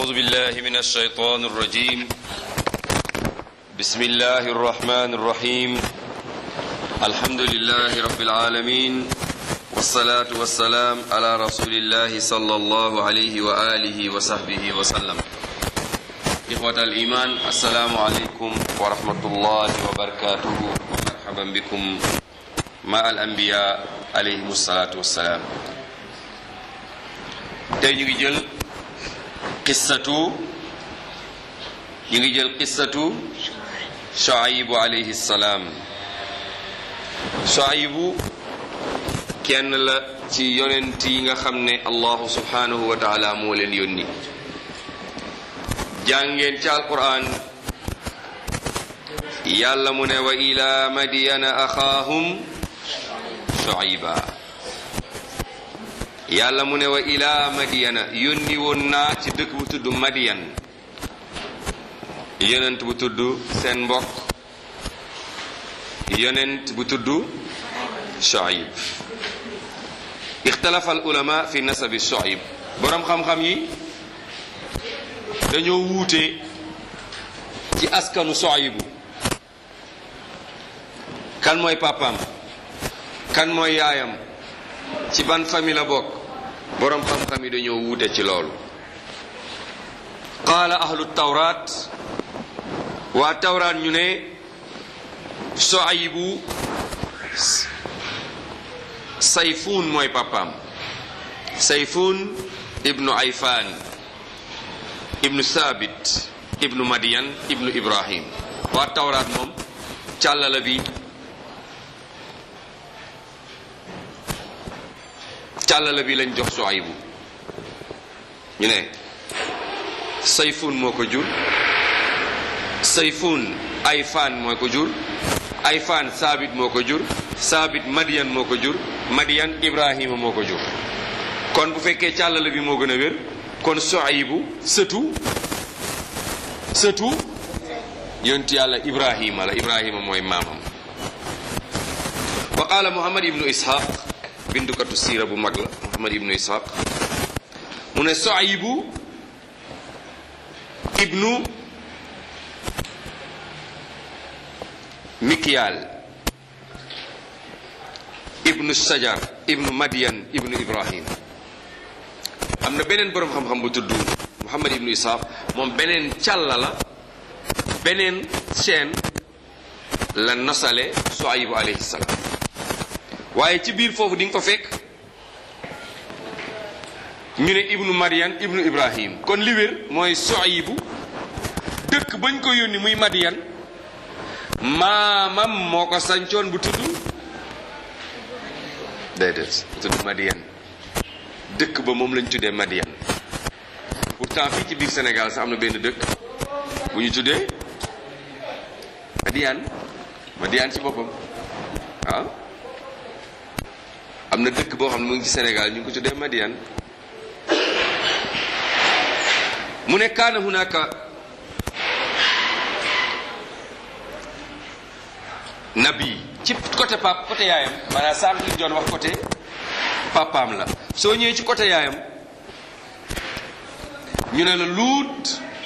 أعوذ بالله من الشيطان الرجيم بسم الله الرحمن الرحيم الحمد لله رب العالمين والصلاة والسلام على رسول الله صلى الله عليه وآله وصحبه وسلم إخوة الإيمان السلام عليكم ورحمة الله وبركاته ومرحبا بكم مع الأنبياء عليهم الصلاة والسلام tey ñu ngi jël qissatu ñu ngi jël qissatu Shuaybu alayhi salaam Shuaybu kenn la ci yonent yi nga xam ne allahu subhanahu wa taala moo leen yónni jàngeen ci alquran yàlla mu ne wa ila madiyana axaahum Shuayba yàlla mu ne wa ila madiyana yónni woon naa ci dëkk bu tudd madiyan yonent bu tudd seen mbokk yonent bu tudd Shuayb ixtalafa al ulama fi nasabi Shuayb boroom xam-xam yi dañoo wuute ci askanu Shuaybu kan mooy papaam kan mooy yaayam ci ban famille la bokk boroom xam-xam yi dañoo wuute ci loolu qaala ahlu tawraat waa tawraat ñu ne Shuaybu sayfuun mooy papaam sayfuun ibnu ayfaan ibnu saabit ibnu madiyan ibnu ibrahim waa tawraat moom càllala bi càllala bi lañ jox Shuaybu ñu ne sayfuun moo ko jur sayfuun ayfaan moo ko jur ayfaan saabit moo ko jur saabit madiyan moo ko jur madiyan ibrahima moo ko jur kon bu fekkee càllala bi moo gën a wér kon Shuaybu sëtu sëtu yonti yàlla ibrahima la ibrahima mooy maamam wa qaala muhammad ibnu ishaq bindukatu siira bu mag la muhammad ibnu ishaq mu ne Shuaybu ibnu mikyal ibnu sajar ibnu madiyan ibnu ibrahim am na beneen boroom xam-xam bu tudd muhammad ibnu ishaq moom beneen càlla la beneen chaîne la nosale Shuaybu alayhi salaam waaye ci biir foofu di nga ko fekk ñu ne ibnu madiyan ibnu ibrahim kon li wér mooy Shuaybu dëkk bañ ko yónni muy madiyan maamam moo ko sancoon bu tudd déedéet bu tudd madiyan dëkk ba moom lañ tuddee madiyan pourtant fii ci biir Sénégal sax am na benn dëkk bu ñu tuddee madiyan madiyan ci boppam waaw am na dëkk boo xam ne mu ngi ci Sénégal ñu ngi ko tuddee madiyan mu ne kaana hunaka nabi ci côté pap côté yaayam maanaam sànq li doon wax côté papaam la soo ñëwee ci côté yaayam ñu ne la luut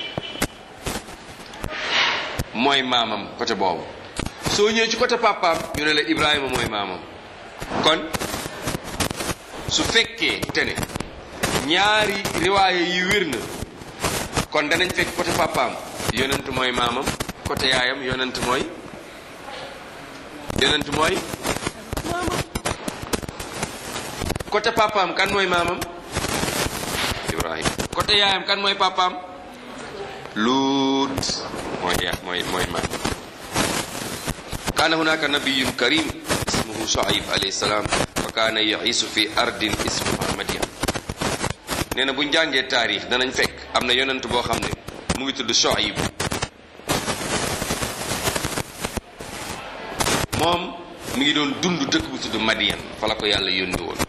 mooy maamam côté boobu soo ñëwee ci côté papaam ñu ne la Ibrahima mooy maamam kon su fekkee te ne ñaari riwaaye yi wér na kon danañ fekk côté papaam yonent mooy maamam côté yaayam yonent mooy yonent mooy maamam côté papaam kan mooy maamam Ibrahim côté yaayam kan mooy papaam Luut mooy ya mooy mooy maamam kaana hunaka nabiyun karim ismuhu Shuayb alayhi salaam wa kaana ya'iisu fi ardin ismuha Madyan nee na bu ñu jàngee taarix danañ fekk am na yonent boo xam ne mu ngi tudd Shuayb moom mi ngi doon dund dëkk bu tudd Madiyan fa la ko yàlla yónni woon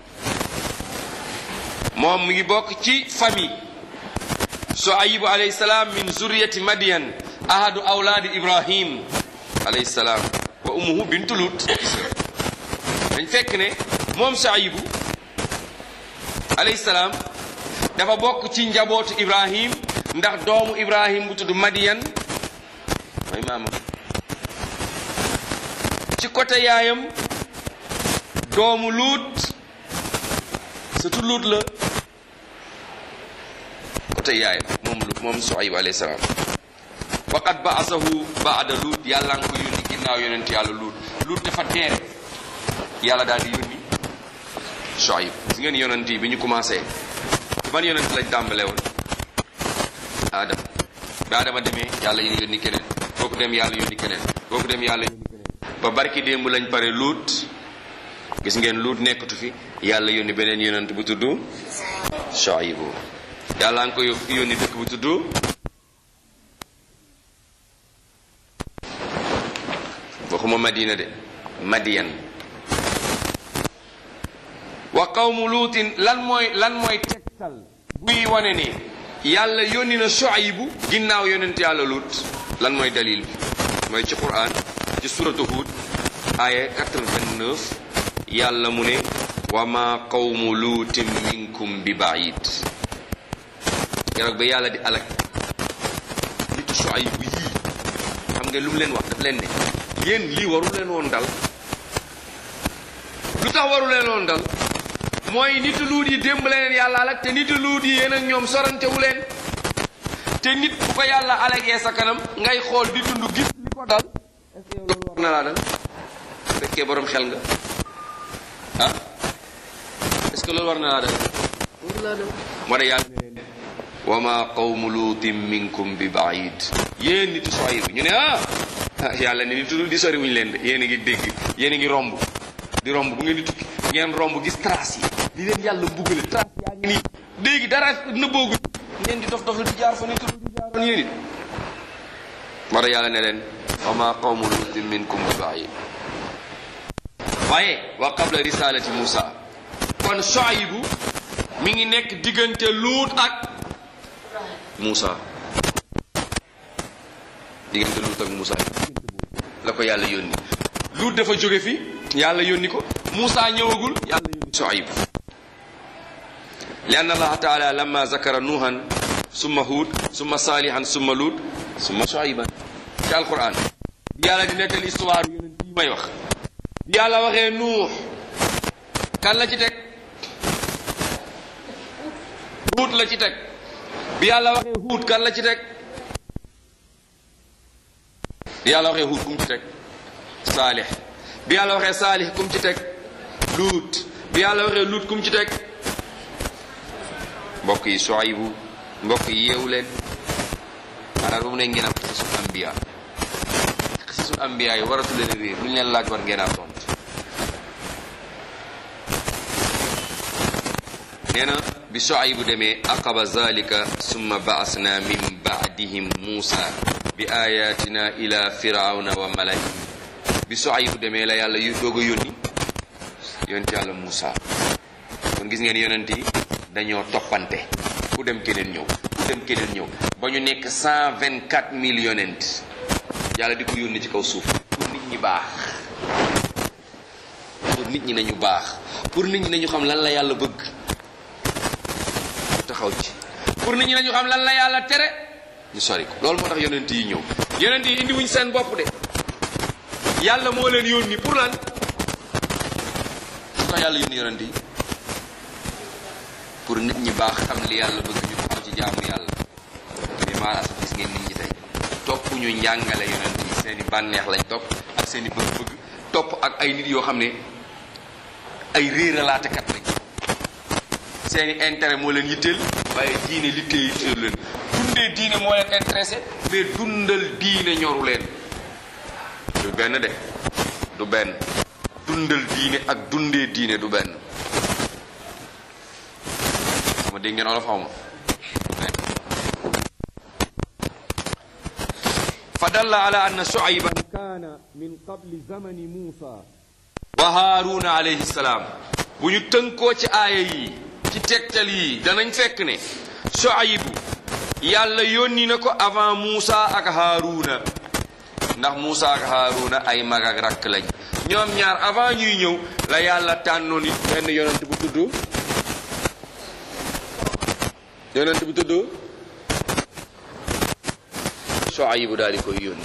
moom mi ngi bokk ci famille Shuayb alayhi salaam min zuriyati Madiyan ahadu awlaadi Ibrahim alayhi salaam wa ummuhu bintu Lut dañ fekk ne moom Shuayb alayhi salaam dafa bokk ci njabootu Ibrahim ndax doomu ibrahim bu tudd madiyan mooy maamam ci côté yaayam doomu luut surtout luut la côté yaayam moom luut moom Suayb alayhi salaam waqad baasahu baada luut yàlla nga ko yónni ginnaaw yonent yàlla luut luut dafa teere yàlla daal di yónni Suayb gis ngeen yonent yi bi ñu commencé ban yonent lañ tàmbale woon Adama bi Adama demee yàlla yónni keneen kooku dem yàlla yónni keneen kooku dem yàlla yónni keneen ba barki démb lañ pare luut gis ngeen luut nekkatu fi yàlla yónni beneen yonent bu tudd Suayb yàlla nga ko yónni dëkk bu tudd waxuma madina de madiyan wa qawmu luutin lan mooy lan mooy tegtal buy wane ni yàlla yónni na Shuaybu ginnaaw yonent yàlla luut lan mooy dalil bi mooy ci quran ci suratu Hud aya 89 yàlla mu ne wa ma qawmu luutin minkum bi baid keroog ba yàlla di alak nitu Shuaybu yii xam nga lu mu leen wax daf leen ne yéen lii waru leen woon dal lu tax waru leen woon dal mooy nitu luut yi démb leen yàlla alak te nitu luut yi yéen ak ñoom sorantewu leen te nit bu ko yàlla alagee sa kanam ngay xool di dund gis li ko dal est-ce que yow loolu war na laa dal fekkee borom xel nga ah est-ce que loolu war na laa dal war laa dal moo tax yàlla ne leen wa ma qawmu luutin minkum bi baid yéen nitu Shuayb bi ñu ne ah yàlla ne nitu di sori wuñu leen de yéen a ngi dégg yéen a ngi romb di romb bu ngeen di tukki ngeen romb gis trace yi li leen yàlla mbugale trace yaa ngi nii léegi dara nëbboogu ngeen di dof dof lu di jaar fa nitu di jaar fan yéen it moo tax yàlla ne leen wa ma qawmu luutin minkum bi baid waaye wa qabla risalati Musa kon Shuayb mi ngi nekk diggante luut ak Musa diggante luut ak Musa la ko yàlla yónni luut dafa jóge fi yàlla yónni ko Musa ñëwagul yàlla yónni Shuayb li anna allaha taala lamma zakara nuuhan summa huud summa saalihan summa luut summa Shuayban ci alquran bi yàlla di nettali histoire yonent yi may wax bi yàlla waxee nuux kan la ci teg huut la ci teg bi yàlla waxee huut kan la ci teg bi yàlla waxee huut kum ci teg saalix bi yàlla waxee saalix kum ci teg luut bi yàlla waxee luut kum ci teg mbokk yi Shuaybu mbokk yi yeewu leen maanaam bu mu ne ngeen am xisul ambiya xisul ambiya yi waratu leen réer lu ñu leen laaj war ngeen a tontu nee na bi Shuaybu demee aqaba zalika summa baasna min baadihim Muusa bi ayatina ila firawna wa malai bi Shuaybu demee la yàlla yu doog a yónni yonent yàlla Muusa kon gis ngeen yonent yi dañoo toppante ku dem keneen ñëw ku dem keneen ñëw ba ñu nekk cent vingt quatre mille yonent yàlla di ko yónni ci kaw suuf pour nit ñi baax pour nit ñi nañu baax pour nit ñi nañu xam lan la yàlla bëgg taxaw ci pour nit ñi nañu xam lan la yàlla tere ñu sori ko loolu moo tax yonent yi ñëw yonent yi indi wuñ seen bopp de yàlla moo leen yónni pour lan su tax yàlla yónni yonent yi pour nit ñi baax xam li yàlla bëgg ñu taxaw ci jaamu yàlla mais maanaam gis ngeen nit ñi tey topp ñu njàngale yonent yi seen i bànneex lañ topp ak seen i bëgg-bëgg topp ak ay nit yoo xam ne ay réeralaatekat lañ seeni intérêt moo leen yitteel waaye diine li tee yitteel leen dundee diine moo leen intéressé mais dundal diine ñoru leen du benn de du benn dundal diine ak dundee diine du benn xama dégg ngeen olof xaw ma fa dalla ala anna shuayban kaana min qabli zamani muusa wa haaruna alayhi salaam bu ñu tënkoo ci aaya yi ci tegtal yi danañ fekk ne Shuaybu yàlla yónni na ko avant Muusa ak Haaruna ndax Muusa ak Haaruna ay mag ak rakk lañ ñoom ñaar avant ñuy ñëw la yàlla tànnoon it benn yonent bu tudd yonent bu tudd Shuaybu daal di koy yónni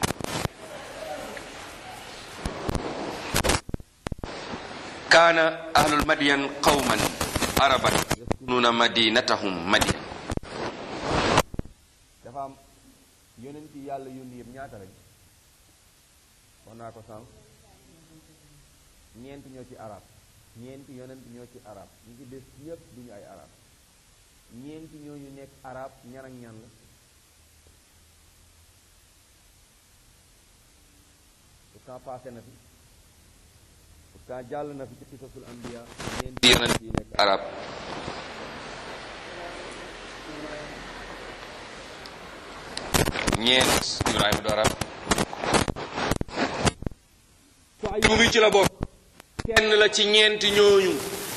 kaana ahlul madyan qawman araban yaskununa madinatahum madyan dafa am yonent yi yàlla yónni yëpp ñaata lañ wax naa ko sànq ñeent ñoo ci arab ñeenti yonent ñoo ci arab ñi ci des ñëpp duñu ay arab ñeenti ñooñu nekk arab ñan ak ñan la pourtant passé na fi pourtant jàll na fi ci qisasul anbiya ñeenti yonent yi nekk arab ñeent Ibrahima du arab Shuaybu mi ci la bokk kenn la ci ñeenti ñooñu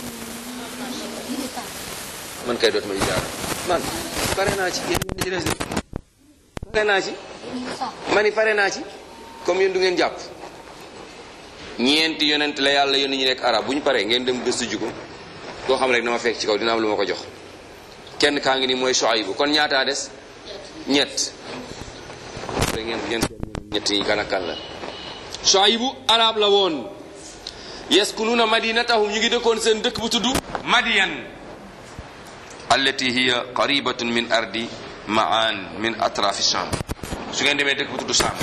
man kay dootuma jaar man pare naa ci yéen ñi ci des de pare naa ci mani pare naa ci comme yéen du ngeen jàpp ñeenti yonent la yàlla yónni ñu nekk arab bu ñu paree ngeen dem gëstu ji ko koo xam rek dama fekk ci kaw dina am lu ma ko jox kenn kaa ngi ni mooy Shuaybu kon ñaataa des ñett da ngeen ngeen ñett yi kan ak kan la Shuaybu arab la woon yaskununa madinatahum ñu ngi dëkkoon seen dëkk bu tudd Madiyan allati hiya qaribatun min ardi maan min atrafi Sham su ngeen demee dëkk bu tudd Sham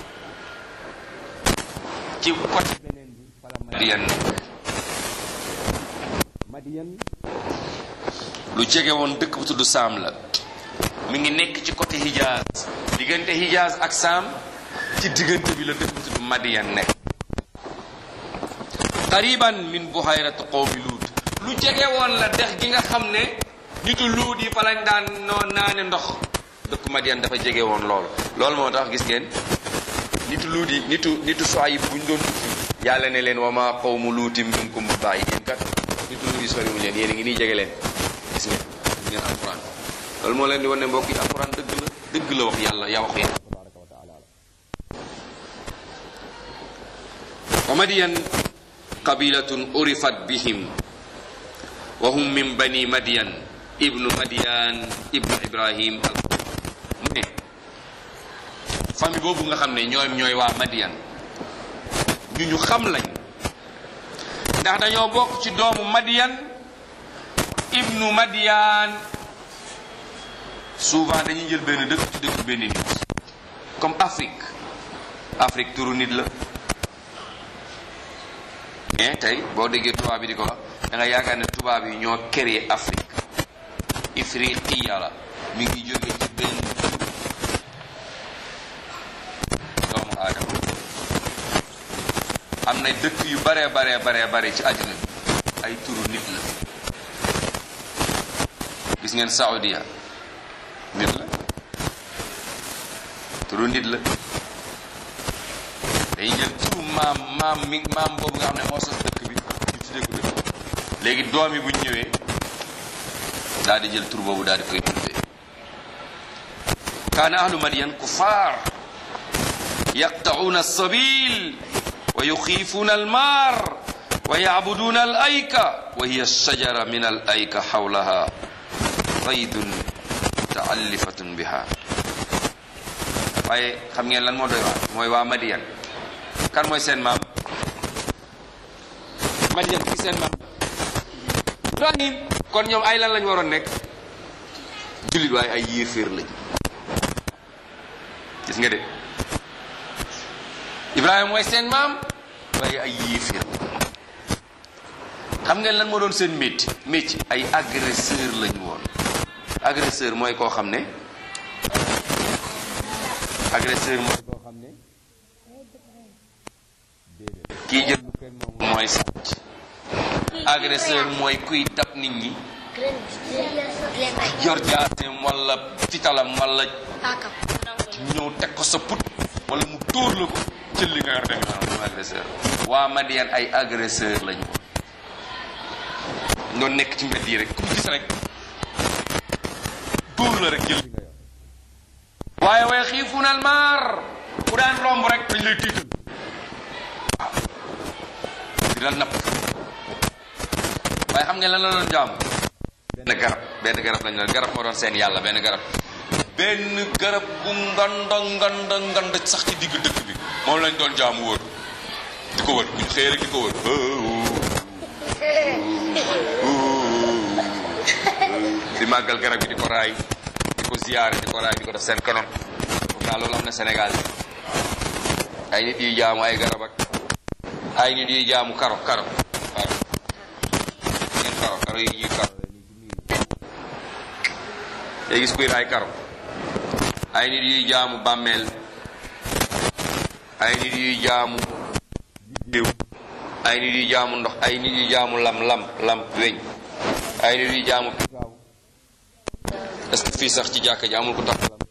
ci côté beneen bi fala Madiyan Madiyan lu jege woon dëkk bu tudd Saam la mi ngi nekk ci côté Hijaz diggante Hijaz ak Saam ci diggante bi la dëkk bu tudd Madiyan nekk qariban min buhayrat qawmi luut lu jege woon la dex gi nga xam ne nitu luut yi fa lañ daan noo naane ndox dëkk Madiyan dafa jege woon lool loolu moo tax gis ngeen nitu luut yi nitu nitu Shuayb bu ñu doon tukki yàlla ne leen wa ma qawmu luutin minkum bi bàyyi yéen kat nitu luut yi soriwuñ leen yéen a ngi nii jege leen gis ngeen gis ngeen alquran loolu moo leen di wan ne mbokk yi alquran dëgg la dëgg la wax yàlla yaa wax yàlla tabaraka wa taala wa madiyan qabilatun urifat bihim wa hum min bani madiyan ibnu madiyan ibnu ibrahim al mu ne famille boobu nga xam ne ñoom ñooy waa madiyan ñu ñu xam lañ ndax dañoo bokk ci doomu madiyan ibnu madiyan souvent dañuy jël benn dëkk ci dëkk benn nit comme Afrique Afrique turu nit la mais tey boo déggee tubaab bi di ko wax da nga yaakaar ne tubaab yi ñoo créé Afrique ifriqiya la mi ngi jóge ci benn doomu aadama am na dëkk yu bare bare bare bare ci àddina bi ay turu nit la gis ngeen Saoudia nit la turu nit la dañuy jël turu maam maam mi maam boobu nga xam ne moo sos dëkk bi ñu tuddee ko dëkk léegi doom yi bu ñu ñëwee daal di jël tur boobu daal di koy tuddee kaana ahlu madiyan kufaar yaqta'uuna alsabil wa yuxiifuuna almaar wa yacbuduuna al ayka wa hiya shajara min al ayka xawlaha qaydun mutaallifatun biha waaye xam ngeen lan moo doy waar mooy waa madiyan kan mooy seen maam madiyan ki seen maam ibrahim kon ñoom ay lan lañ waroon nekk jullit waaye ay yéeféer lañ gis nga de ibrahima mooy seen maam waaye ay yéeféer xam ngeen lan moo doon seen métier métier ay agresseur lañu woon agresseur mooy koo xam ne agresseur mooy koo xam ne déedéet kii jël lu kenn moom mooy sàcc agresseur mooy kuy dab nit ñi yor jaaseem wala fitalam wala ñëw teg ko sa put wala mu tóor la ko jël li nga yor dem yoonam mooy agresseur waa Madiane ay agresseur lañu woon doon nekk ci mbedd yi rek ku mu gis rek dóor la rek jël li nga yor waaye way xiifuuna al maar ku daan romb rek dañ lay tiital waaw di la napp waaye xam ngeen lan la doon jaamu benn garab benn garab lañ doon garab moo doon seen yàlla benn garab benn garab gu nganda nganda nganda sax ci digg dëkk bi moom lañ doon jaamu wër di ko wër buñ xëyee rek di ko wër di màggal garab gi di ko raay di ko ziyaare di ko raay di ko def seen kanam foog naa loolu am na Sénégal ay nit yuy jaamu ay garab ak ay nit yuy jaamu karo karo karo ngeen karo karo yi ñuy karo day gis kuy raay karo ay nit yuy jaamu bàmmeel ay nit yuy jaamu diw ay nit yuy jaamu ndox ay nit yuy jaamu lam lam lam weñ ay nit yuy jaamu pitaaw est-ce que fii sax ci jàkka ji amul ko tax lam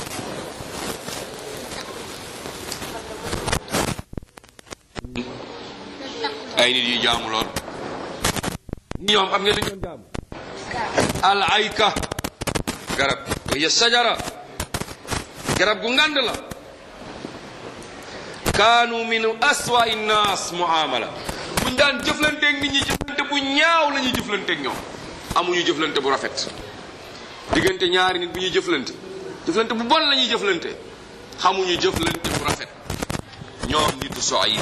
ay nit yuy jaamu lool ñoom xam ngeen lu ñoom jaamu al ayka garab ya sajara garab gu ngand la kaanu min aswa innas muamala buñ daan jëflanteeg nit ñi jëflante bu ñaaw la ñuy jëflanteeg ñoom amuñu jëflante bu rafet diggante ñaari nit bu ñuy jëflante jëflante bu bon la ñuy jëflante xamuñu jëflante bu rafet ñoom nitu Shuayb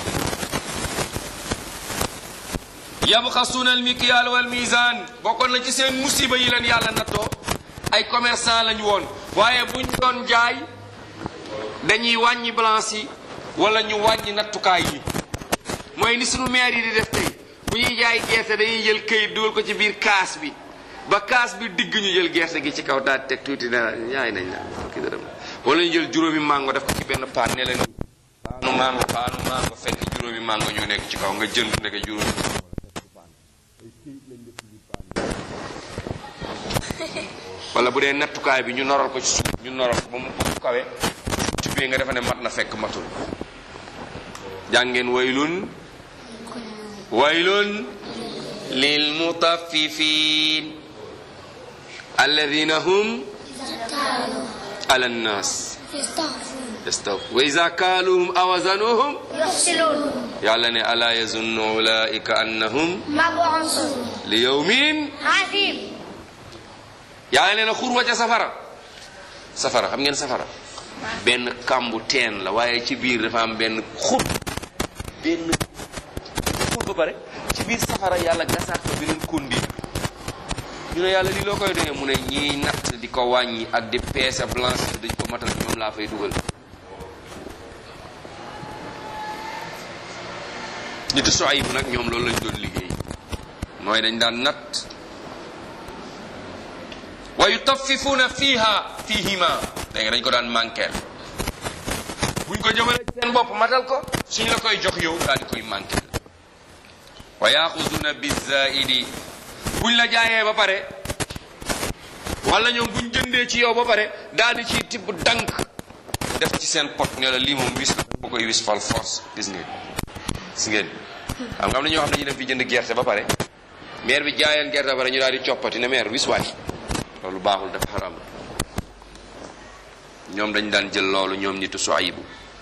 yabxasuuna almikyal wal mizan bokkoon na ci seen musiba yi leen yàlla nattoo ay commerçant lañu woon waaye buñ doon jaay dañuy wàññi balance yi wala ñu wàññi nattukaay yi mooy ni sunu maire yi di def tey bu ñuy jaay gerte dañuy jël këyit dugal ko ci biir kaas bi ba kaas bi digg ñu jël gerte gi ci kaw daal teg tuuti ne ñaay nañ la fukki dërëm wala ñu jël juróomi mango def ko ci benn paan ne leen paanu mango paanu mango fekk juróomi mango ñu nekk ci kaw nga jënd ndeke juróomi wala bu dee nattukaay bi ñu noral ko ci suuf ñu noral ko ba mu ba mu kawe tibbee nga defa ne mat na fekk matul jàngeen waylun waylun lil mutaffifin alladina hum ala nnas yastaw wa iza kaaluhum awazanuhum يفصلون yàlla ne ala yazunnu ulaika annahum مبعوثون li yawmin عظيم yàlla nee na xurwa ca safara safara xam ngeen safara benn kàmbu teen la waaye ci biir dafa am benn xur benn xur ba pare ci biir safara yàlla gasaat ko beneen kondi ñu ne yàlla lii loo koy doyee mu ne ñiy natt di ko wàññi ak di peese blanche dañ ko matal ñoom laa fay dugal nitu Shuayb nag ñoom loolu lañ doon liggéey mooy dañ daan natt wa yutaffifuuna fiiha fiihima léegi dañ ko daan manqueel buñ ko jëmale ci seen bopp matal ko suñ la koy jox yow daal di koy manqueel wa yaaxuzuuna bizaidi buñ la jaayee ba pare wala ñoom buñ jëndee ci yow ba pare daal di ciy tibb dank def ci seen pot ne la lii moom wis bu koy wis fal force gis ngeen gis ngeen xam nga am na ñoo xam ne ñu dem fi jënd gerte ba pare maire bi jaayeen gerte ba pare ñu daal di coppati ne maire wis waay loolu baaxul dafa xaram ñoom dañ daan jël loolu ñoom nitu Shuaybu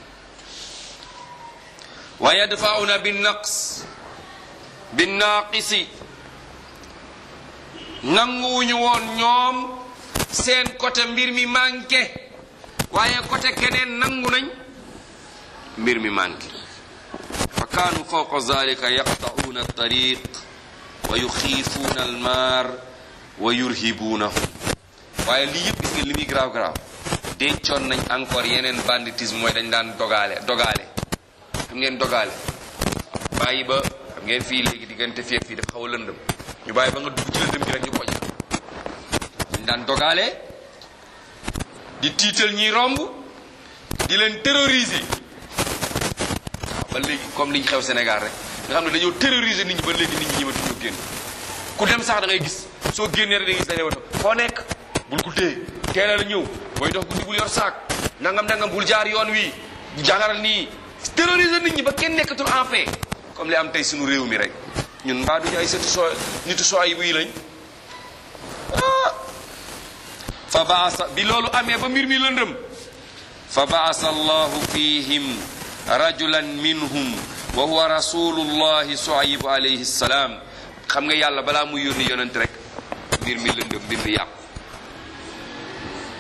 wa yadfauna binnaqs binnaaqisi nanguwuñu woon ñoom seen côté mbir mi manqué waaye côté keneen nangu nañ mbir mi manqué fa kaanu fawqa zalika yaqta'uuna altariq wa yuxiifuuna almaar wa yurhibuunahum waaye lii yëpp gis nga li muy garaaw garaaw dencoon nañ encore yeneen banditisme mooy dañ daan dogaale dogaale xam ngeen dogaale bàyyi ba xam ngeen fii léegi diggante fii ak fii dafa xaw a lëndëm ñu bàyyi ba nga dugg ci lëndëm gi rek ñu ko ja dañ daan dogaale di tiital ñiy romb di leen terroriser waaw ba léegi comme liñ xew Sénégal rek nga xam ne dañoo terroriser nit ñi ba léegi nit ñi ñëmatuñu génn ku dem sax da ngay gis soo génnee rek da ngay gis dañuy wato foo nekk bul ko téye teelal a ñëw booy dox guddi bul yor saak nangam nangam bul jaar yoon wi jagaral nii terroriser nit ñi ba kenn nekkatul en paix comme li am tey suñu réew mi rek ñun mbaa duñu ay sëtu soo nitu soo ay buy lañ ah fa baasa bi loolu amee ba mbir mi lëndëm fa baasa allahu fihim rajulan minhum wa huwa rasulullahi Shuayb alayhi salaam xam nga yàlla balaa muy yónni yonent rek mbir mi lëndëm mbir mi yàqu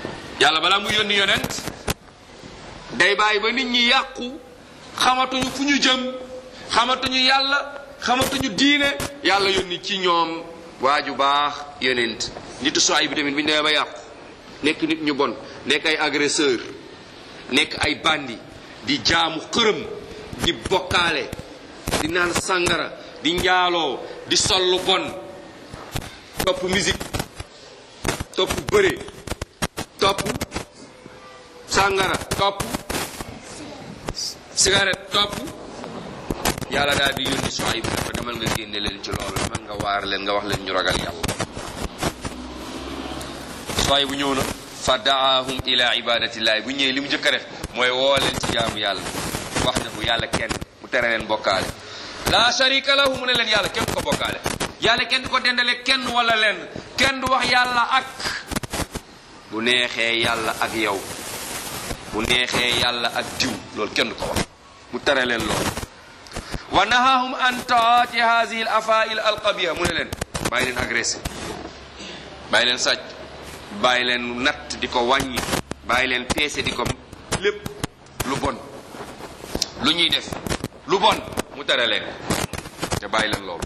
yàlla balaa mu yónni yonent day bàyyi ba nit ñi yàqu xamatuñu fu ñu jëm xamatuñu yàlla xamatuñu diine yàlla yónni ci ñoom waaju baax yonent nitu soay bi tamit bu ñu demee ba yàqu nekk nit ñu bon nekk ay agresseur nekk ay bandi di jaamu xërëm di bokkaale di naan sangara di njaaloo di sol lu bon topp musique topp bëre topp sangara topp cigarette topp yàlla daal di yónni Suayb ne ko demal nga génne leen ci loolu demal nga waar leen nga wax leen ñu ragal yàlla Suayb bu ñëw na fa daahum ila ibadatillahi bu ñëwee li mu njëkk a def mooy woo leen ci jaamu yàlla wax na bu yàlla kenn mu tere leen bokkaale la sharika lahu mu ne leen yàlla kenn du ko bokkaale yàlla kenn du ko dendale kenn wala leen kenn du wax yàlla ak bu neexee yàlla ak yow bu neexee yàlla ak diw loolu kenn du ko wax mu tere leen loolu wa nahahum an taati hadihi al afail al qabiha mu ne leen bàyyi leen agressé bàyyi leen sàcc bàyyi leen natt di ko wàññi bàyyi leen peese di ko lépp lu bon lu ñuy def lu bon mu tere leen te bàyyi leen loolu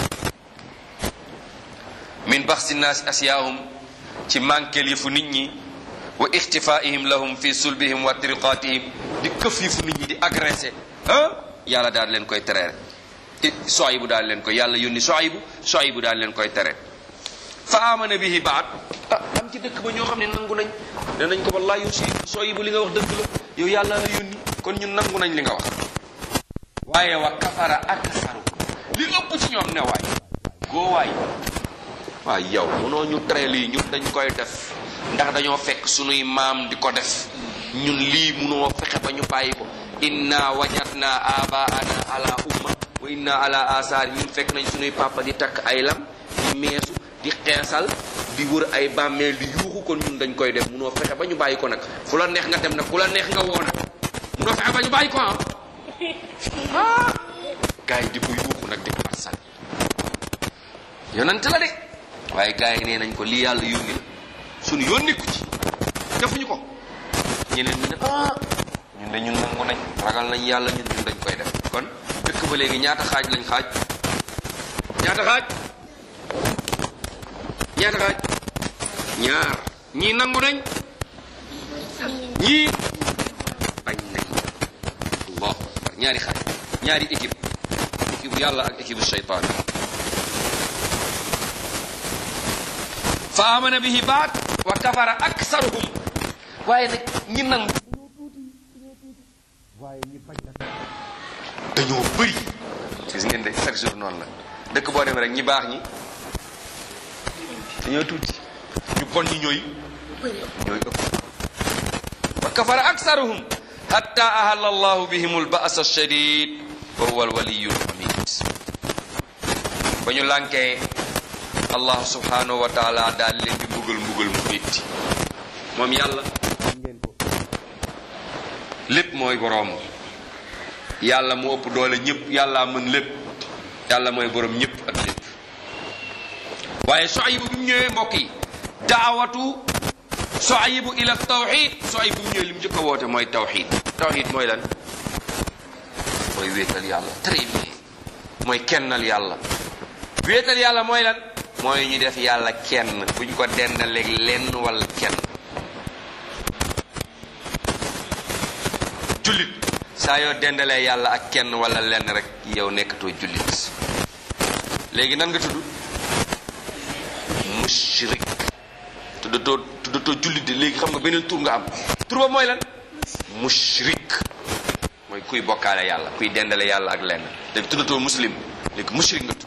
min baxsi naasi asiyaahum ci manquel yëfu nit ñi wa ixtifaihim lahum fi sulbihim wa triqatihim di këf yëfu nit ñi di agressé ah yàlla daal leen koy tere Suaybu daal leen koy yàlla yónni Suaybu Suaybu daal leen koy tere fa amana bihi baat ah am ci dëkk ba ñoo xam ne nangu nañ ne nañ ko wallahi yow si Suaybu li nga wax dëgg la yow yàlla la yónni kon ñun nangu nañ li nga wax waaye wa kafara aksaru li ëpp ci ñoom ne waay goo waay waay yow mënoo ñu tere lii ñun dañ koy def ndax dañoo fekk sunuy maam di ko def ñun lii mënoo fexe ba ñu bàyyi ko inna wajadna abaana ala umma wa inna ala asaar ñun fekk nañ sunuy papa di takk ay lam di meesu di xeesal di wër ay bàmmeel di yuuxu kon ñun dañ koy def mënoo fexe ba ñu bàyyi ko nag fu la neex nga dem nag fu la neex nga woo nag mënoo fexe ba ñu bàyyi ko ah gars yi di ko yuuxu nag di ko arsal yonent la de waaye gars yi nee nañ ko lii yàlla yónni la suñu yónni ku ci defuñu ko ñeneen ñi ne ah ñun de ñun nangu nañ ragal nañ yàlla ñun ñun dañ koy def kon dëkk ba léegi ñaata xaaj lañ xaaj ñaata xaaj ñaata xaaj ñaar ñii nangu nañ ñii bañ nañ allahu akbar ñaari xaaj ñaari équipe équipe yàlla ak équipe shaytaan fa amana bihi baat wa kafara aksaruhum waaye nag ñi nangu waaye ñi bañ nag dañoo bëri gis ngeen de chaque jour noonu la dëkk boo demee rek ñi baax ñi dañoo tuuti ñu bon ñi ñooy ñooy ëpp wa kafara aksaruhum hatta ahalla allahu bihim alba'sa alshadid wa huwa alwaliyu alhamid ba ñu lànkee allah subhanahu wa taala daal leen di mbugal mbugal mu métti moom yàlla ngeen ko lépp mooy boroom yàlla mu ëpp doole ñëpp yàlla mën lépp yàlla mooy boroom ñëpp ak lépp waaye Suaybu bi mu ñëwee mbokk yi daawatu Suaybu ila tawxid Suaybu bi mu ñëwee li mu njëkk a woote mooy tawxid tawxid mooy lan mooy wéetal yàlla très bien mooy kennal yàlla wéetal yàlla mooy lan mooy ñu def yàlla kenn buñ ko dendaleeg lenn wala kenn jullit saa yoo dendalee yàlla ak kenn wala lenn rek yow nekkatoo jullit léegi nan nga tudd mushrik tuddatoo tuddatoo jullit de léegi xam nga beneen tur nga am tur ba mooy lan mushrik mooy kuy bokkaale yàlla kuy dendale yàlla ak lenn léegi tuddatoo muslim léegi mushrik nga tudd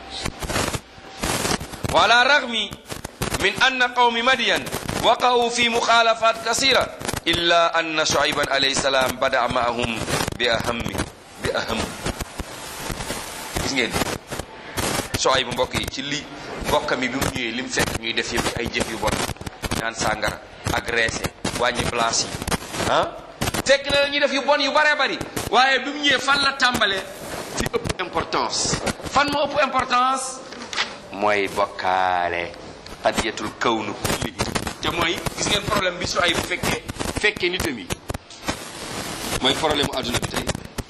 وعلى الرغم من أن قوم مدين وقعوا في مخالفات كثيرة إلا أن شعيبا عليه السلام بدأ معهم بأهم بأهم gis ngeen Suayb mbokk yi ci li mbokk mi bi mu ñëwee li mu fekk ñuy def yëpp ay jëf yu bon naan sàngara agressé wàññi place yi ah fekk na ñuy def yu bon yu baree bari waaye bi mu ñëwee fan la tàmbalee fi ëpp importance fan moo ëpp importance mooy bokkaale qadiyatul kawnu kulli te mooy gis ngeen problème bi su ay bu fekkee fekkee nitam yi mooy problème mu adduna bi tey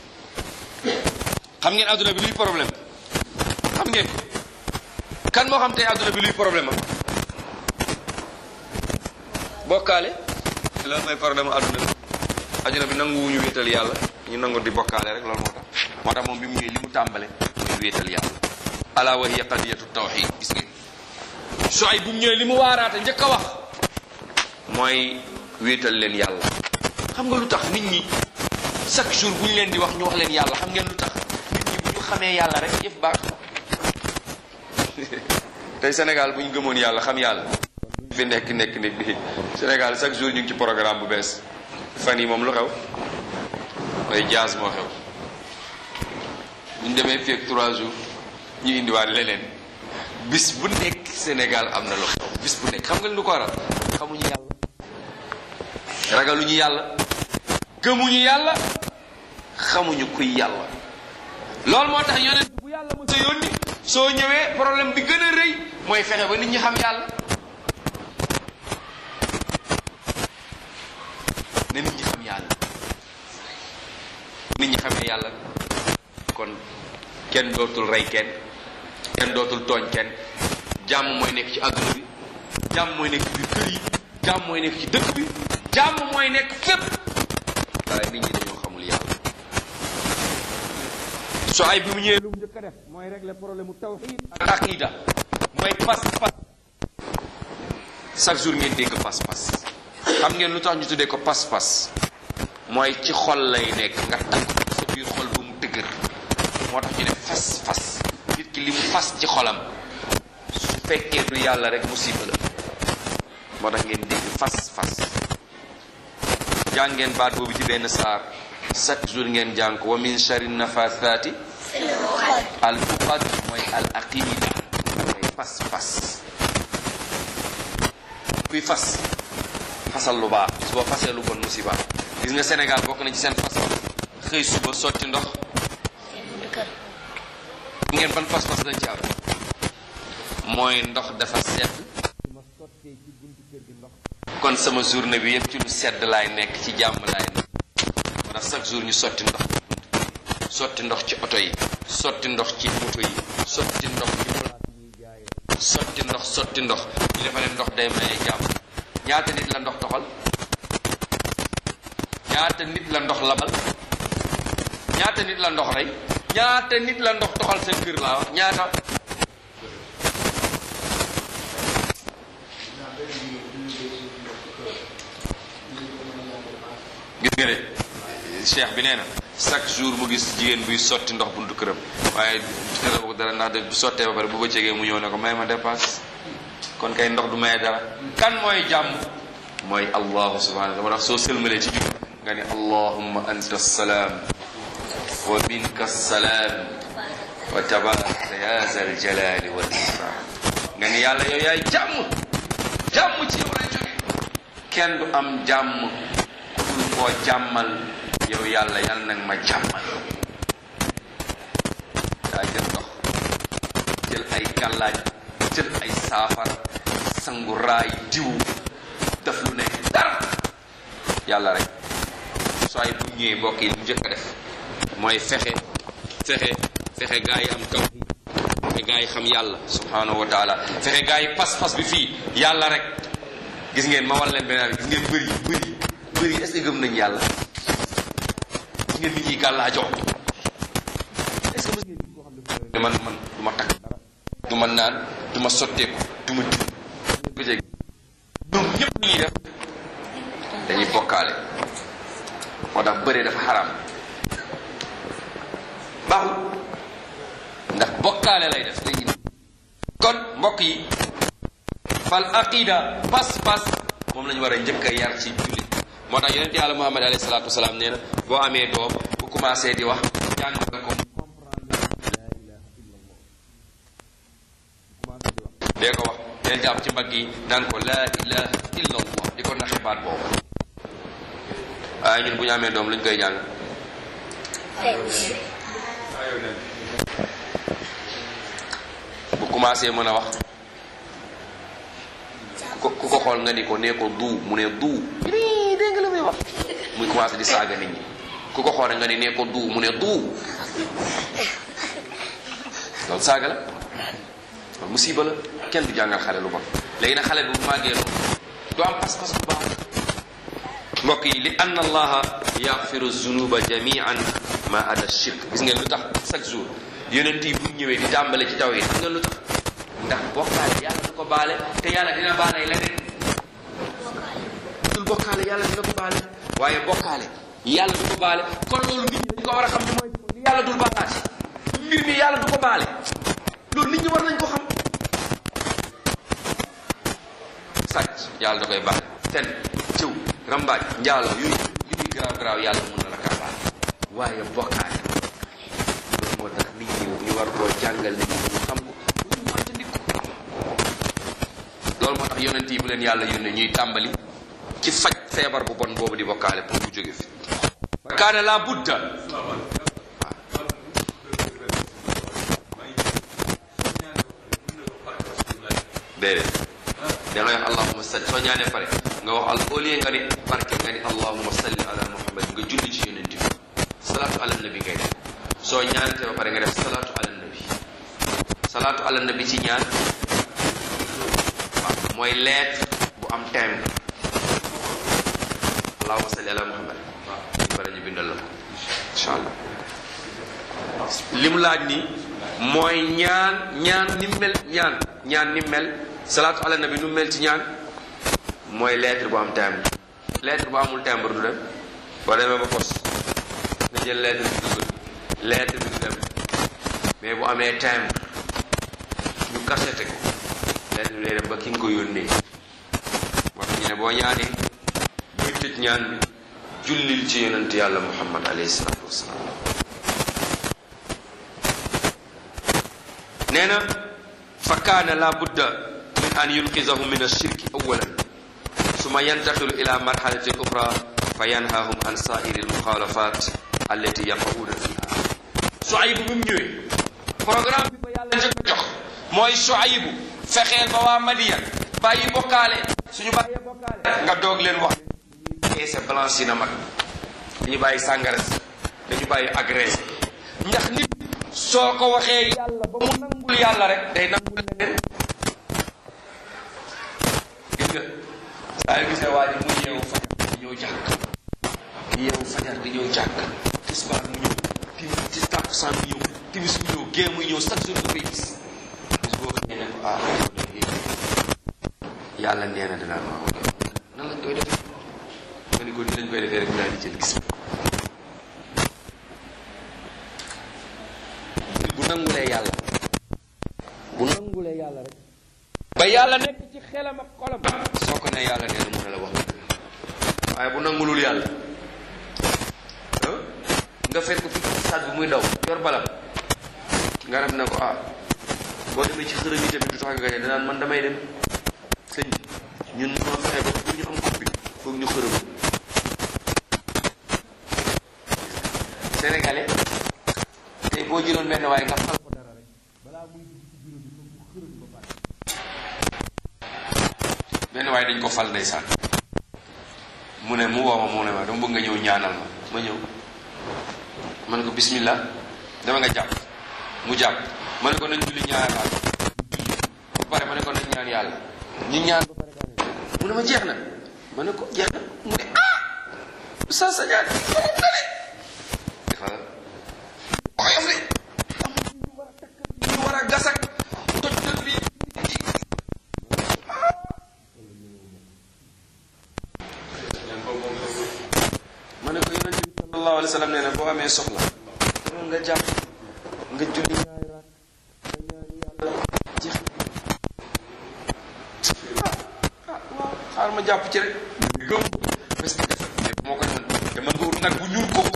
xam ngeen adduna bi luy problème xam ngeen kan moo xam tey adduna bi luy problème am bokkaale loolu mooy problème mu adduna bi adduna bi nanguwuñu wéetal yàlla ñu nangu di bokkaale rek loolu moo tax moo tax moom bi mu ñëwee li mu tàmbale muy wéetal yàlla ala wa hiya qadiyatu tawxid gis ngeen su ay bu mu ñëwee li mu waaraate njëkk a wax mooy wéetal leen yàlla xam nga lu tax nit ñi chaque jour bu ñu leen di wax ñu wax leen yàlla xam ngeen lu tax nit ñi bu ñu xamee yàlla rek yëf baax tey Sénégal bu ñu gëmoon yàlla xam yàlla fi nekk nekk nekk bi Sénégal chaque jour ñu ngi ci programme bu bees fan yi moom lu xew mooy jazz moo xew bu ñu demee fii ak trois jours ñu indiwaat leneen bis bu nekk Sénégal am na lu xew bis bu nekk xam nga lu ko waral xamuñu yàlla ragaluñu yàlla gëmuñu yàlla xamuñu kuy yàlla loolu moo tax yonent bu yàlla mos a yónni soo ñëwee problème bi gën a rëy mooy fexe ba nit ñi xam yàlla ne nit ñi xam yàlla nit ñi xamee yàlla kon kenn dootul rey kenn kenn dootul tooñ kenn jàmm mooy nekk ci àdduna bi jàmm mooy nekk ci biir kër yi jàmm mooy nekk ci dëkk bi jàmm mooy nekk fépp waaye nit ñi dañoo xamul yàlla so ay bi mu ñëwee lu mu njëkk a def mooy régler problème mu tawxid ak aqida mooy pas-pas chaque jour ngeen dégg pas-pas xam ngeen lu tax ñu tuddee ko pas-pas mooy ci xol lay nekk nga takk ko sa biir xol bu mu dëgër moo tax ñu ne fas-fas nit ki li mu fas ci xolam su fekkee du yàlla rek musiba la moo tax ngeen dégg fas-fas jàng ngeen baat boobu ci benn saar chaque jour ngeen jàng ko wa min shari nafathaati al uqad mooy al aqida mooy fas-fas kuy fas fasal lu baax bis boo fasee lu bon musiba gis nga Sénégal bokk na ci seen fas xëy suba sotti ndox ngeen ban fas-fas lañ ci am mooy ndox dafa sedd ma sottee ci buntu kër gi ndox kon sama journée bi yëpp ci lu sedd laay nekk ci jàmm laay nekk moo tax chaque jour ñu sotti ndox sotti ndox ci oto yi sotti ndox ci moto yi sotti ndox ci place ñuy jaayee sotti ndox sotti ndox ñu defa leen ndox day maye jàmm ñaata nit la ndox toxal ñaata nit la ndox labal ñaata nit la ndox rey ñaata nit la ndox toxal seen kër laa wax ñaata gis nga de cheikh bi nee na chaque jour mu gis jigéen buy sotti ndox buntu këram waaye xelaw ko dara ndax de bu sottee ba pare bu bëccëgee mu ñëw ne ko may ma dépasse kon kay ndox du maye dara kan mooy jàmm mooy allahu subhanahu wa taala soo sëlmalee ci jug nga ne allahumma anta salaam wa minka salaam wa tabarakta ya zal jalali wal ikram nga ne yàlla yow yaay jàmm jàmm ci yow lay jóge kenn du am jàmm ku dul koo jàmmal yow yàlla yàlla nag ma jàmmal daa jël ndox jël ay gàllaaj jël ay saafara sangu raay diw def lu nekk dara yàlla rek soo ay bu ñëwee mbokk yi lu njëkk a def mooy fexe fexe fexe gaa yi am taw fexe gaa yi xam yàlla subhanahu wa taala fexe gaa yi pas-pas bi fii yàlla rek gis ngeen ma wal leen beneen gis ngeen bëri bëri bëri est-ce que gëm nañ yàlla gis ngeen nit ñi gàllaajoo est-ce que mës ngeen gis koo xam ne man man du ma takk dara du ma naan du ma sotteeku du ma diw ko jeg ñoom ñëpp ñuy def dañuy bokkaale moo tax bëre dafa xaram baaxul ndax bokkaale lay def léegi kon mbokk yi fal aqida pas-pas moom lañu war a njëkk a yar ci jullit moo tax yonent yàlla muhammad alayhi salaatu wasalaam nee na boo amee doom bu commencé di wax jàng nga ko dee ko wax del jàpp ci mbagg yi naan ko laa ilaha illa allah di ko naxe baat boobu waaye ñun bu ñu amee doom lu ñu koy jàng bu commencé mën a wax ku ku ko xool nga ni ko nee ko duu mu ne duu nii dégg nga la muy wax muy commencé di saaga nit ñi ku ko xool nga ni nee ko duu mu ne duu loolu saaga la loolu musiba la kenn du jàngal xale lu bon léegi nag xale bi bu màggee loolu du am pas-pas bu baax mbokk yi li anna allaha yaxfiru zunuba jamian ma ada shirk gis ngeen lu tax chaque jour yonent yi bu ñëwee di tàmbale ci taw yi gis ngeen lu tax ndax bokkaale yàlla du ko baale te yàlla dina baale leneen dul bokkaale yàlla dina ko baale waaye bokkaale yàlla du ko baale kon loolu nit ñi dañ ko war a xam ni mooy li yàlla dul baalaati mbir mi yàlla du ko baale loolu nit ñi war nañ ko xam sàcc yàlla da koy baale ten cëw rambaaj njaalo yooyu li muy garaaw garaaw yàlla mun na la kaa baale waaye bokkaale loolu moo tax nit ñi ñu war koo jàngal nit ñi ñu xam ko ñu moytandiku loolu moo tax yonent yi bu leen yàlla yónnee ñuy tàmbali ci faj feebar bu bon boobu di bokkaale pour mu jóge fi wa kaana la budda déedéet da ngay wax allahuma salli soo ñaanee pare nga wax al au lieu nga ni barke nga ni allahuma salli ala muhammad nga julli ci yonent bi salaatu ala nabi ngay def soo ñaanatee ba pare nga def salaatu ala nabi salaatu ala nabi ci ñaan waaw mooy lettre bu am thème allahuma salli ala muhammad ñu pare ñu bindal la ko incha allah li mu laaj ni mooy ñaan ñaan ni mel ñaan ñaan ni mel salaatu ala nabi nu mel ci ñaan mooy lettre bu am timbre lettre bu amul timbre du dem boo demee ba pos nga jël lettre bi dugal lettre bi du dem mais bu amee timbre ñu kasete ko lettre bi day dem ba ki nga ko yónnee moo tax ñu ne boo ñaanee buy tëj ñaan bi jullil ci yonent yàlla muhammad alayhi salaatu wasalaam nee na fa kaana la budda min an yunqizahu min ashirki awalan suma yantaqilu ila marhalatin ukhra fa yanhahum an sairi almukhalafat allati yaqauna fiha Suaybu bi mu ñëwee programme bi ko yàlla njëkk a jox mooy Suaybu fexeel ba waa Madiyan bàyyi bokkaale suñu bàyyee bokkaale nga doog leen wax eese blanche yi na mag dañu bàyyi sàngara si dañu bàyyi agressé ndax nit soo ko waxee yàlla ba mu nangul yàlla rek day nangul leneen gis nga saa yu gisee waa ji mu yeewu fajar di ñëw jàkk yeewu fajar di ñëw jàkk tisbaar mu ñëw timis ci takkusaan mu ñëw timis mu ñëw gée muy ñëw chaque jour nga koy gis bis boo xëyee ne ko ah yàlla nee na dinaa ma wax nan lañ koy defee nga ni ko ni lañ koy defee rek mu daal di jël gis bu nangulee yàlla bu nangulee yàlla rek ba yàlla nekk ci xelam ak xolam soo ko ne yàlla nee na mën na la wax waaye bu nangulul yàlla nga fekk ko fi stade bi muy daw yor balam nga def ne ko ah boo demee ci xërëm yi tamit du tax nga gañe danaan man damay dem sëñ bi ñun ñoo fexe ba pour ñu am coupe bi foog ñu xërëm sénégalais tey boo jëloon benn waaye nga fal ko dara rek balaa muy dugg ci bureau bi foog mu xërëm ba pare benn waaye dañ ko fal ndeysaan mu ne mu woo ma mu ne ma dama bëgg nga ñëw ñaanal ma ma ñëw ma ne ko bismillah dama nga jàpp mu jàpp ma ne ko nañ julli ñaanal ba pare ma ne ko nañ ñaan yàlla ñu ñaan ba pare mu ne ma jeex na ma ne ko jeex na mu ne ah sa sa ñaan oyof de ñu war a gasak toj toj bi ma ne ko yonent bi sallallahu alayhi wa sallam nee na boo amee soxla moom nga jàpp nga julli ñaari raak nga ñaan yàlla jeex ah ah waaw xaar ma jàpp ci rek gëm parce que dafa mais moo ko defoon dama nga wut nag bu ñuul kooku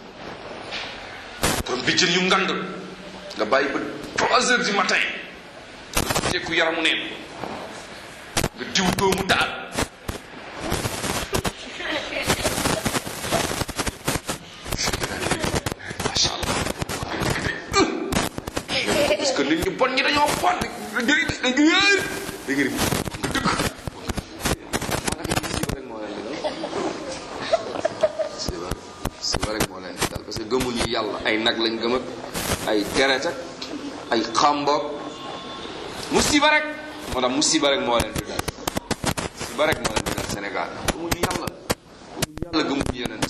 kon bijjën yu ngand nga bàyyi ba trois heures du matin nga tekku yaramu neen nga diw doomu taal macha allah parce que nit ñu bon ñi dañoo bon da nga da nga nga dëgg ñu yàlla ay nag lañ gëm ak ay deret ak ay xamboog musiba rek moo tax musiba rek moo leen di dal musiba rek moo leen di dal Sénégal gëmuñu yàlla gëmuñu yàlla gëmuñu yonent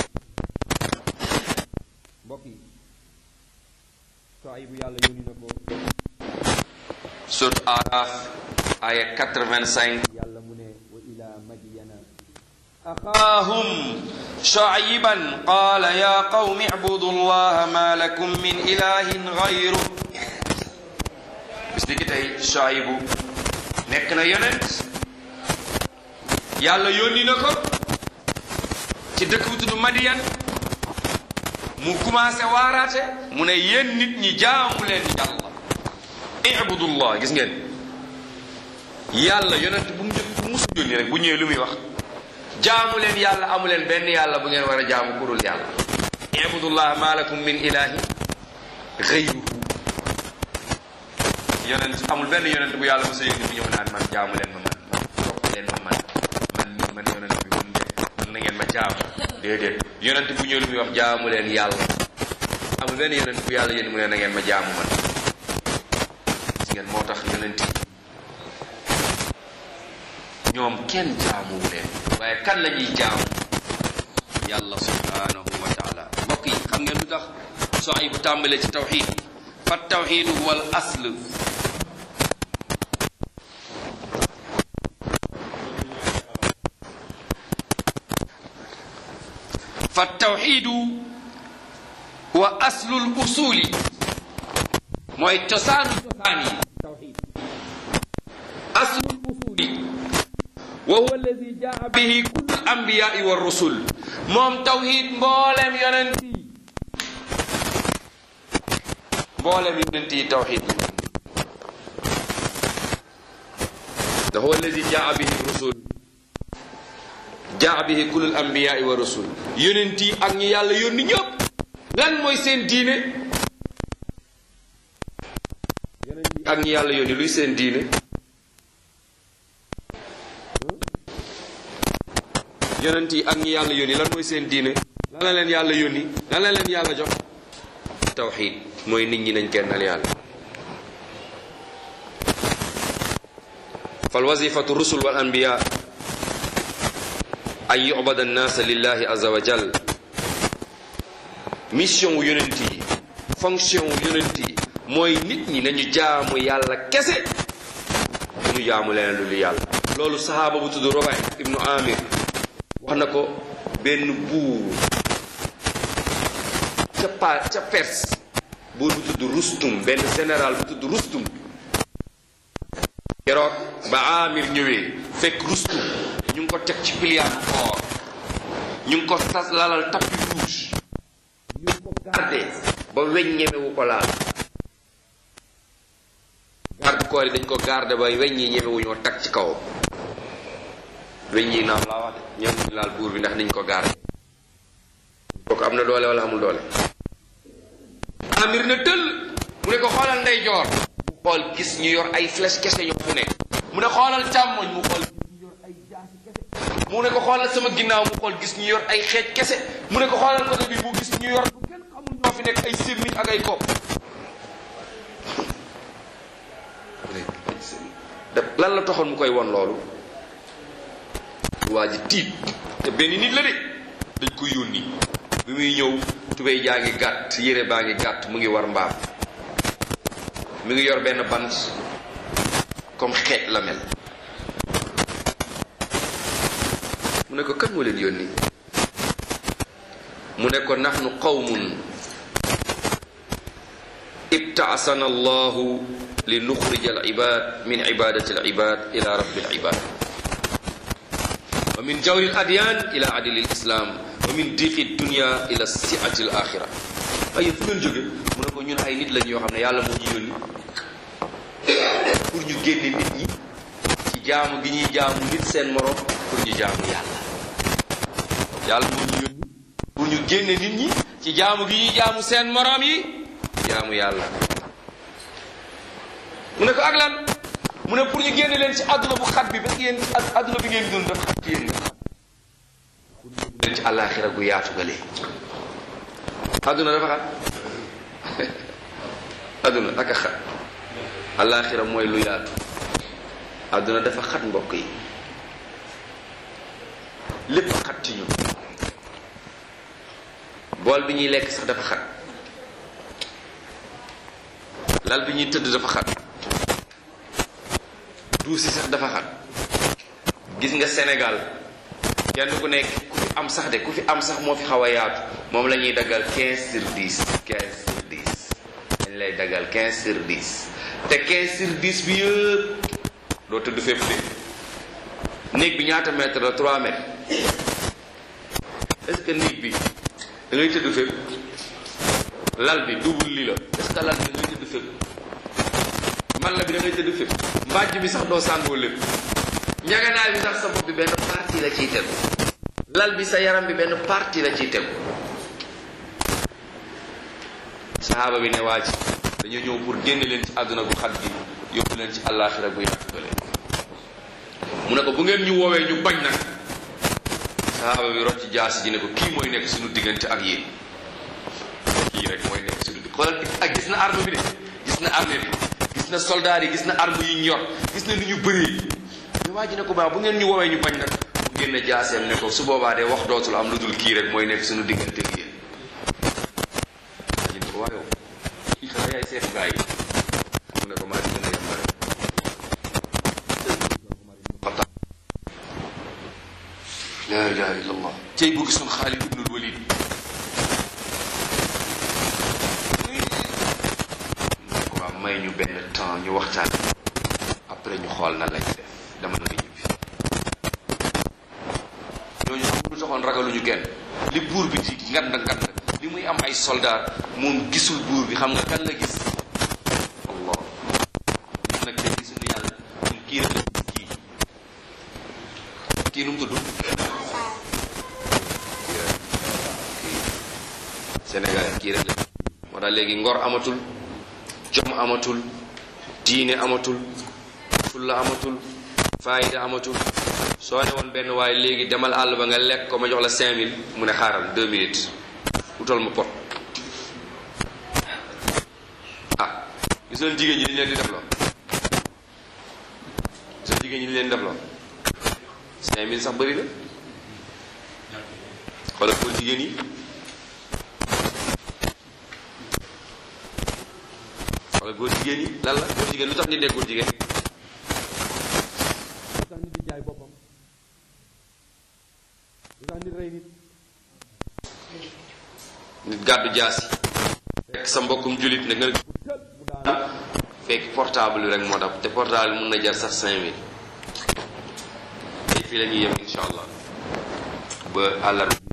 mbokk yi Shuaybu yàlla yónni na ko surat Araf aya 85 yàlla mu ne wa ila madyana axaahum shuayban qaala ya qawmi ibudu llaha ma lakum min ilahin gayru bis ni ki tey Shuaybu nekk na yonent yàlla yónni na ko ci dëkk bu tudd Madiyan mu commencé waaraate mu ne yéen nit ñi jaamu leen yàlla ibudullah gis ngeen yàlla yonent bu mu jëkk bu musu yónni rek bu ñëwee lu muy wax jaamu leen yàlla amu leen benn yàlla bu ngeen war a jaamu kurul yàlla ibudullah ma lakum min ilahi gayruhu yonent amul benn yonent bu yàlla musa yónni bu ñëw naan man jaamu leen ma man topp leen ma man man nii man yonent bi man de man na ngeen ma jaamu déedéet yonent bu ñëw lu muy wax jaamu leen yàlla amul benn yonent bu yàlla yónni mu ne na ngeen ma jaamu man gis ngeen moo tax yonent yi ñoom kenn jaamuwu leen waaye kan la ñuy jaamu yàlla subhanahu wa taala mbokk yi xam ngeen lu tax soo ay bu tàmbalee ci tawxid fa tawxidu huwa al asl fa tawxidu huwa aslul usuli mooy cosaanu cosaan yi tawxid aslul usuli wa huwa alladi jaa bihi kullu ambiyai wa rusul moom tawxid mboolem yonent yi mboolem yonent yi tawxid la huwa alladi jaa bihi rusul jaa bihi kullu ambiyai wa rusul yonent yi ak ñi yàlla yónni ñëpp lan mooy seen diine yonent yi ak ñi yàlla yónni luy seen diine yonent yi ak ñi yàlla yónni lan mooy seen diine lan la leen yàlla yónni lan la leen yàlla jox tawxid mooy nit ñi nañ kennal yàlla fal wazifatu rusul wal anbiya an yubada annaasa lillahi azza wa jal mission wu yonent yi fonction wu yonent yi mooy nit ñi nañu jaamu yàlla kese ñu jaamu leneen lu lu yàlla loolu sahaaba bu tudd Robay ibnu Amir wax na ko benn buur ca pa ca Perse buur bu tudd Rustum benn général bu tudd Rustum keroog ba Amir ñëwee fekk Rustum ñu ngi ko teg ci piliyaanu or ñu ngi ko tas lalal tapis rouge ñu ngi ko garde ba weñ ñemewu ko laal garde corps yi dañ ko garde ba weñ yi ñemewu ñoo tag ci kawam weñ yi naam laa wax de ñoom ñu laal buur bi ndax niñ ko garde kooku am na doole wala amul doole amir na tëll mu ne ko xoolal ndey joor mu xool gis ñu yor ay flèche kese ñoo fu nekk mu ne xoolal càmmoñ mu xool gis ñu yor ay jaasi kese mu ne ko xoolal sama ginnaaw mu xool gis ñu yor ay xeej kese mu ne ko xoolal côté bi mu gis ñu yor bu kenn xamul ñoo fi nekk ay sémmiñ ak ay kopp lan la taxoon mu koy won loolu waa ji tiit te benn nit la de dañ ko yónni bi muy ñëw tubéy jaa ngi gàtt yére baa ngi gàtt mu ngi war mbaam mi ngi yor benn bant comme xeej la mel mu ne ko kan moo leen yónni mu ne ko nahnu qawmun ibtaasana allahu li nuxrija al ibad min ibadati al ibad ila rabbi al ibad wa min jawri al adyan ila adli al islam wa min diqi dunya ila siati al axira waaye fu ngeen jóge mu ne ko ñun ay nit lañ yoo xam ne yàlla moo ñu yónni pour ñu génne nit ñi ci jaamu gi ñuy jaamu nit seen morom pour ñu jaamu yàlla yàlla moo ñu yónni pour ñu génne nit ñi ci jaamu gi ñuy jaamu seen morom yi jaamu yàlla mu ne ko ak lan mu ne pour ñu génne leen ci àdduna bu xat bi parce que yéen àdduna bi ngeen dund dafa xat ci yéen pour ñu leen ci àllaaxira gu yaatu gale adduna dafa xat adduna ak a xat alaxira mooy lu yaatu adduna dafa xat mbokk yi lépp xat ci ñun bool bi ñuy lekk sax dafa xat lal bi ñuy tëdd dafa xat duus yi sax dafa xat gis nga Sénégal kenn ku nekk ku fi am sax de ku fi am sax moo fi xaw a yaatu moom la ñuy daggal 15 sur 10 15 sur 10 dañ lay daggal 15 sur 10 te 15 sur 10 bi yëpp doo tëdd fépp de néeg bi ñaata mètre la 3 mètres est-ce que néeg bi da ngay tëdd fépp lal bi double li la est-ce que lal bi da ngay tëdd fépp man la bi da ngay tëdd fépp mbàjj bi sax doo sàngoo lépp njaganaay bi sax sa bopp bi benn partie la ciy tegu lal bi sa yaram bi benn partie la ciy tegu saxaaba bi ne waa ji dañoo ñëw pour génne leen ci àdduna gu xat gi yóbbu leen ci àllaaxira gu yaatu gale mu ne ko bu ngeen ñu woowee ñu bañ nag saxaaba bi rocc jaasi ji ne ko kii mooy nekk suñu diggante ak yéen kii rek mooy nekk suñu digg xoolal ak gis na arme bi de gis na arme bi gis na soldaar yi gis na arme yi ñu yor gis na ni ñu bëree mais waa ji ne ko baax bu ngeen ñu woowee ñu bañ nag mu génne jaaseem ne ko su boobaa de wax dootul am lu dul kii rek mooy nekk suñu diggante ak yéen waa ji ne ko waayow kii xanaa yaay seetu gaa yi mu ne ko maa di gën a yàmbare la ilaha illa allah cey bu gisoon Xaalid ibnul Walid ne ko waa may ñu benn temps ñu waxtaan après ñu xool nan lañ def dama na nga ñibbi ñooñu xam lu taxoon ragaluñu kenn li buur bi di ngand ngand li muy am ay soldat moom gisul buur bi xam nga kan la gis allah ñun nag tey gisuñu yàlla ñun kii rek la gis kii kii nu mu tudd Sénégal kii rek la moo tax léegi ngor amatul jom amatul diine amatul fulla amatul faayida amatul soo ne woon benn waaye léegi demal àll ba nga lekk ko ma jox la cinq mille mu ne xaaral deux minutes utal ma pot ah gis leen jigéen ñi li leen di def loo gis leen jigéen ñi li leen di def loo cinq mille sax bëri na xoolal ko jigéen yi wala góor jigéen yi lan la góor jigéen lu tax nit ne góor jigéen lu tax nit di jaay boppam lu tax nit rey nit nit gàddu jaasi fekk sa mbokkum julit ne nga ne mu daanu fekk portable yi rek moo tax te portable mun na jar sax cinq mille tey fii la ñuy yem insha allah ba àllarba